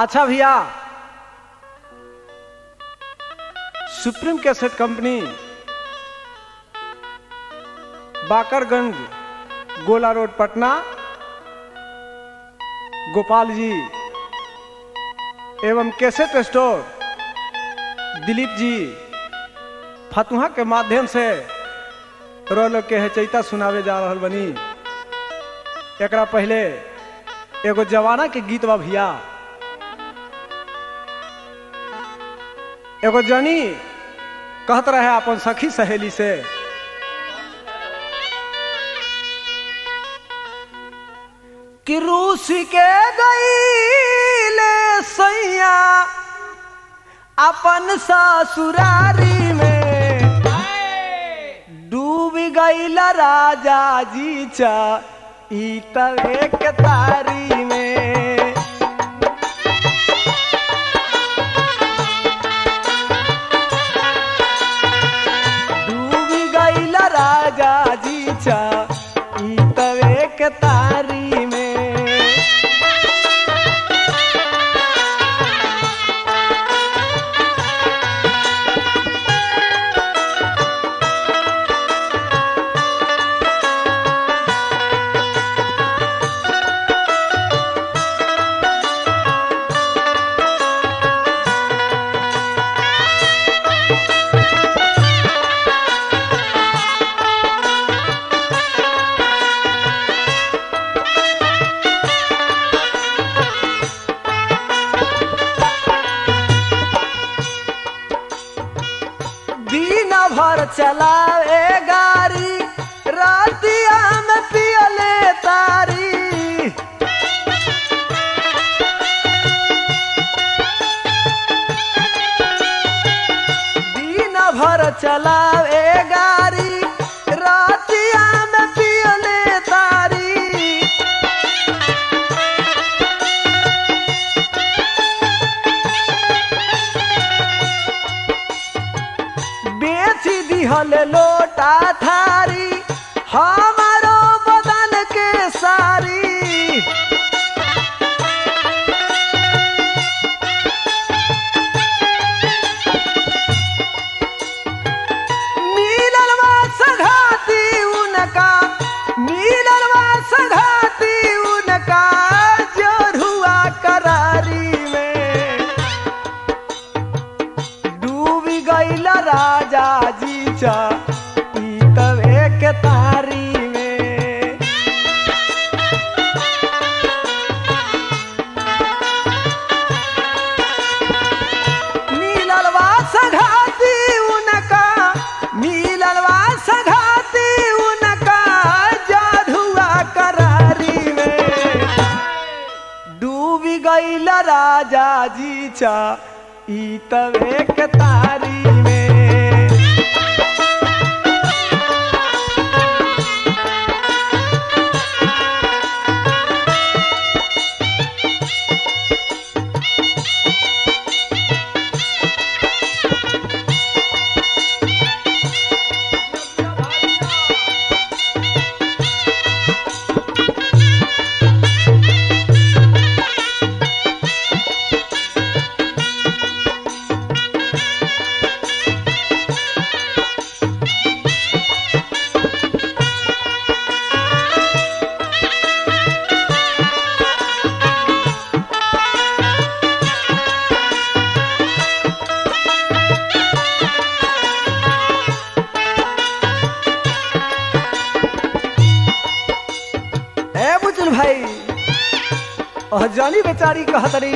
अच्छा भैया supreme cassette company Bakarganj गोला रोड पटना गोपाल जी एवं कैसेट स्टोर दिलीप जी फतुहा के माध्यम से रोल के हेचैता सुनावे जा रहल बनी एकरा पहले एगो जवाना के गीत बा भैया एगो जनी कहत रहे अपन सखी सहेली से कि रूस के गईले सैया अपन ससुरारी में डूब गईल राजा जी चा ई तवे के तारी में डूब गईल राजा जी चा ई तवे के तारी में दिन भर चलावे गाड़ी रातिया में पियले तारी दिन भर चलावे गाड़ी रातिया में पियले तारी बेची दिहल लोटा थारी हमारो बदन के सारी मिललवा सघाती उनका मिललवा सघाती उनका जोरुआ करारी में डूब गईल राजा जी चा ई तवे के तारी में मिललवा सघाती उनका मिललवा सघाती उनका जाधुआ करारी में डूब गईल राजा जी चा ई तवे के तारी में ए बुजुल भाई और जानी बेचारी कहतरी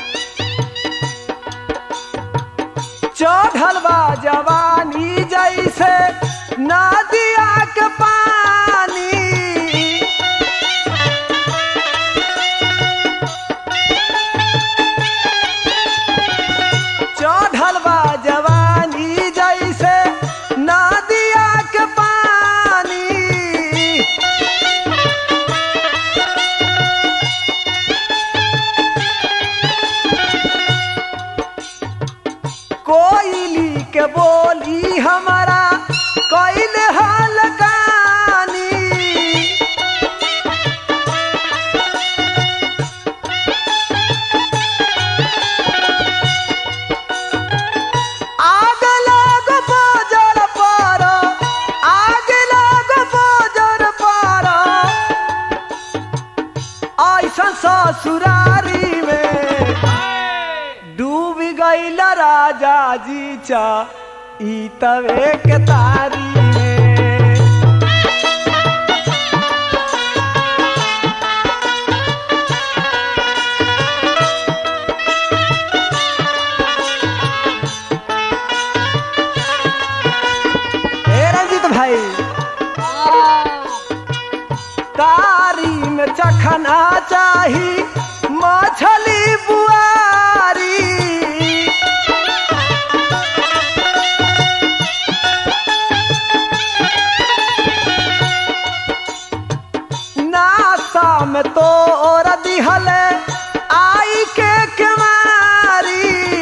चढ़ल बा जवानी जैसे नदिया के पानी चढ़ल बा जवानी जैसे नदिया के पानी कोयली के बोली हमारा कोयल हाल गानी चा ई तवे के तारी में ए रंजीत भाई तारी में चखना चाही मछली बुआरी नासा में तो और दिहल आई के केवारी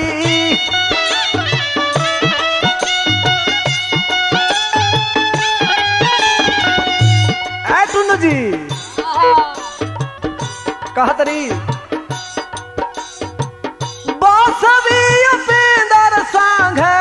ऐ टुन्नू जी कहतरी बासवी उपेंद्र सांग है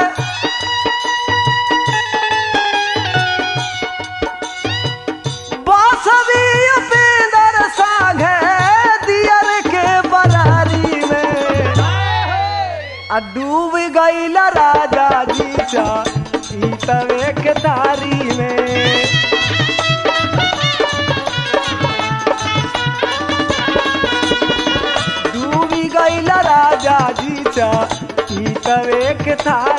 बासवी उपेंद्र सांग है दियर के बरारी में आ डूब गईल राजा जी चा ई तवे के तारी में डूबी गईल राजा जी चा ई तवे के थारी